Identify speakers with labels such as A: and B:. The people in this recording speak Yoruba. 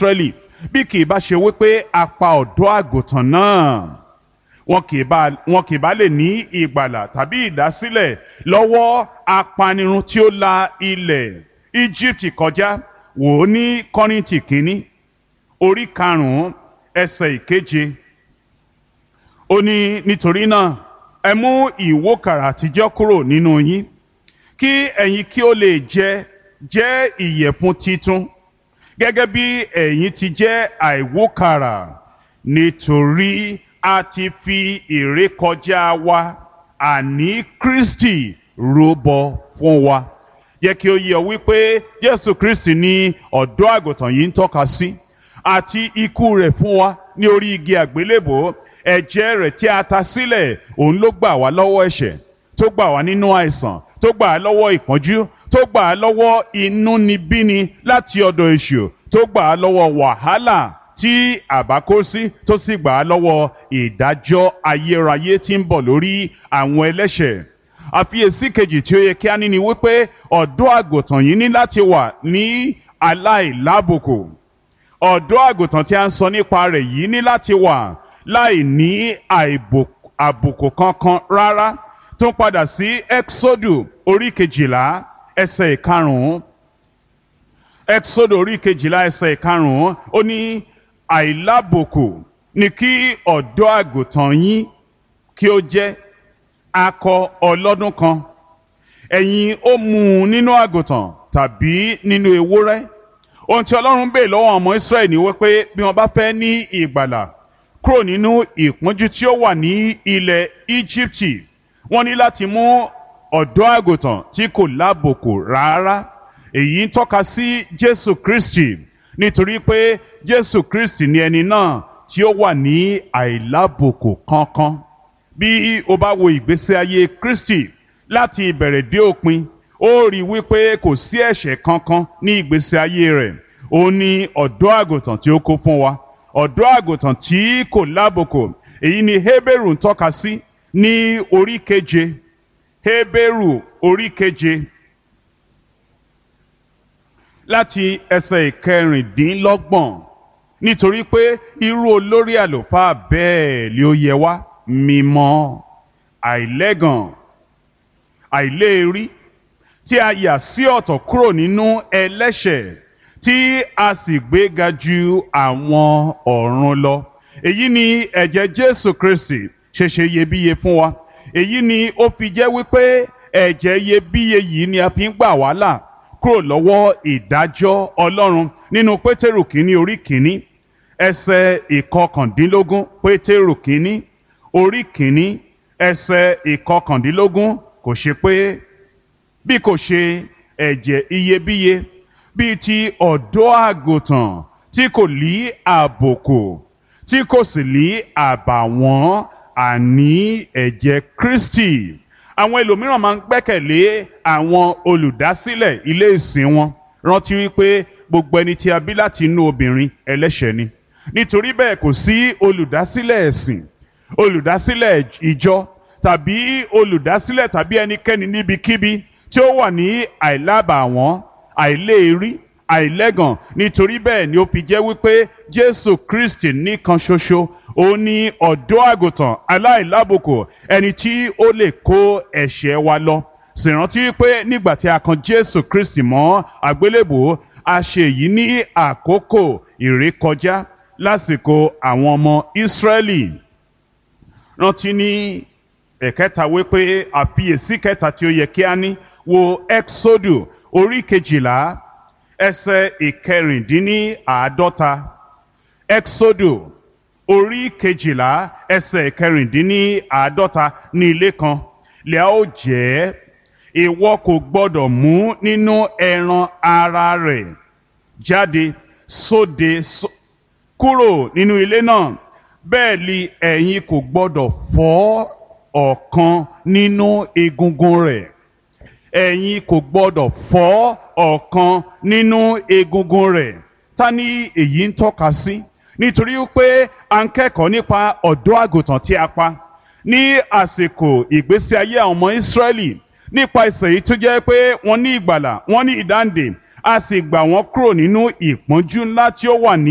A: Ísírẹ́lì bí kì í bá ṣe wípé a pa ọ̀dọ́ àgùntàn náà wọn kì í bá wọn kì í bá lè ní ìgbàlà tàbí ìdásílẹ̀ lọ́wọ́ apanirun tí ó la ilẹ̀ Íjíbítì kọjá wò ó ní Kọ́ríńtì kínní orí karùn-ún ẹsẹ̀ ìkeje ó ní nítorí náà ẹ mú ìwókàrà àtijọ́ kúrò nínú yín kí ẹ̀yin kí ó lè jẹ jẹ́ ìyẹ̀fun titun gẹ́gẹ́ bí ẹ̀yin ti jẹ́ àìwókàrà nítorí a ti fi ìrékọjá wa àní Kristi rúbọ fún wa jẹ́ kí ó yé ọ wípé Jésù Kristi ni ọ̀dọ́ àgùntàn yìí ń tọ́ka sí àti ikú rẹ̀ fún wa ní orí igi àgbélébò ẹ̀jẹ̀ rẹ̀ tí a ta sílẹ̀ òun ló gbà wá lọ́wọ́ ẹ̀ṣẹ̀ tó gbà wá nínú àìsàn tó gbà á lọ́wọ́ ìpọ́njú tó gbà á lọ́wọ́ inúnibíni láti ọ̀dọ̀ èṣù tó gbà á lọ́wọ́ wàhálà tí àbá kó sí tó sì gbà á lọ́wọ́ ìdájọ́ ayérayé tí ń bọ̀ lórí àwọn ẹlẹ́ṣẹ̀ àfiyèsí kejì tí ó yẹ kí a ní ni wípé ọ̀dọ́ àgùntàn yìí ní láti wà ní aláìlábùkù ọ̀dọ́ àgùntàn tí a ń sọ nípa rẹ̀ yìí ní láti wà láì ní àbùkù kankan rárá tó ń padà sí exodu orí kejìlá ẹsẹ̀ ìkarùn-ún exodu orí kejìlá ẹsẹ̀ ìkarùn-ún ó ní àìlábùkù ni kí ọ̀dọ́ àgùntàn yín kí ó jẹ́ akọ ọlọ́dún kan ẹ̀yin ó mú un nínú àgùntàn tàbí nínú ewúrẹ́ ohun tí ọlọ́run bèè lọ́wọ́ ọmọ israẹli ni wípé bí wọ́n bá fẹ́ ní ìgbàlà kúrò nínú ìpọ́njú tí ó wà ní ilẹ̀ íjíbítì wọ́n ní láti mú ọ̀dọ́ àgùntàn tí kò lábòkù rárá èyí ń tọ́ka sí jésù kristi nítorí pé jésù kristi ni ẹni náà tí ó wà ní àìlábòkù kankan bí o bá wo ìgbésí ayé kristi láti ìbẹ̀rẹ̀ dé òpin ó rí i wípé kò sí ẹ̀ṣẹ̀ kankan ní ìgbésí ayé rẹ̀ ó ní ọ̀dọ́ àgùntàn tí ó kó fún wa ọ̀dọ́ àgùntàn tí kò lábòkù èyí ni Hébérù ń tọ́ka sí ní orí keje Hébérù orí keje láti ẹsẹ̀ ìkẹrìndínlọ́gbọ̀n nítorí pé irú olórí àlùfáà bẹ́ẹ̀ ni ó yẹ wá mímọ́ àìlẹ́gàn àìléèrí tí a yà sí ọ̀tọ̀ kúrò nínú ẹlẹ́ṣẹ̀ tí a sì gbéga ju àwọn ọ̀run lọ. èyí ni ẹ̀jẹ̀ Jésù Kristi ṣẹ̀ṣẹ̀ iyebíye fún wa. èyí ni ó fi jẹ́ wípé ẹ̀jẹ̀ iyebíye yìí ni a fi ń gbà wá là kúrò lọ́wọ́ ìdájọ́ Ọlọ́run nínú Pétérù kínní orí kínní ẹsẹ̀ ìkọkàndínlógún Pétérù kínní orí kínní ẹsẹ̀ ìkọkàndínlógún kò ṣe pé bí kò ṣe ẹ̀jẹ̀ iyebíye bíi ti ọ̀dọ́ àgùntàn tí kò lí àbòkù tí kò sì lí àbàwọ́n àní ẹ̀jẹ̀ Kristi àwọn ẹlòmíràn máa ń gbẹ́kẹ̀lé àwọn olùdásílẹ̀ ilé ìsìn wọn rántí wípé gbogbo ẹni tí a bí láti inú obìnrin ẹlẹ́ṣẹ̀ ni nítorí bẹ́ẹ̀ kò sí olùdásílẹ̀ ẹ̀sìn olùdásílẹ̀ ìjọ tàbí olùdásílẹ̀ tàbí ẹnikẹ́ni níbikíbi tí ó wà ní àìlábàwọ́n àìléèrí àìlẹ́gàn nítorí bẹ́ẹ̀ ni ó fi jẹ́ wípé Jésù Kristi nìkan ṣoṣo ó ní ọ̀dọ́ àgùntàn aláìlábùkù ẹni tí ó lè kó ẹ̀ṣẹ̀ wa lọ sì rántí wípé nígbà tí a kan Jésù Kristi mọ́ àgbélébùú a ṣe èyí ní àkókò ìrékọjá lásìkò àwọn ọmọ Ísírẹ́lì rántí ní ẹ̀kẹta wípé àfiyèsí kẹta tí ó yẹ kí a ní wo Exodu orí kejìlá ẹsẹ̀ ìkẹrìndínláàádọ́ta Exodu orí kejìlá ẹsẹ̀ ìkẹrìndínláàádọ́ta ní ilé kan lẹ́à ó jẹ́ ìwọ kò gbọ́dọ̀ mú nínú ẹran ara rẹ̀ jáde sóde kúrò nínú ilé náà bẹ́ẹ̀ ni ẹ̀yin kò gbọ́dọ̀ fọ́ ọ̀kan nínú egungun rẹ̀ ẹ̀yin kò gbọ́dọ̀ fọ́ ọ̀kan nínú egungun rẹ̀ ta ni èyí ń tọ́ka sí nítorí pé a ń kẹ́kọ̀ọ́ nípa ọ̀dọ́ àgùntàn tí a pa ní àsìkò ìgbésí ayé àwọn ọmọ Ísírẹ́lì nípa ìsẹ̀ yìí tó jẹ́ pé wọ́n ní ìgbàlà wọ́n ní ìdáǹdè a sì gbà wọ́n kúrò nínú ìpọ́njú ńlá tí ó wà ní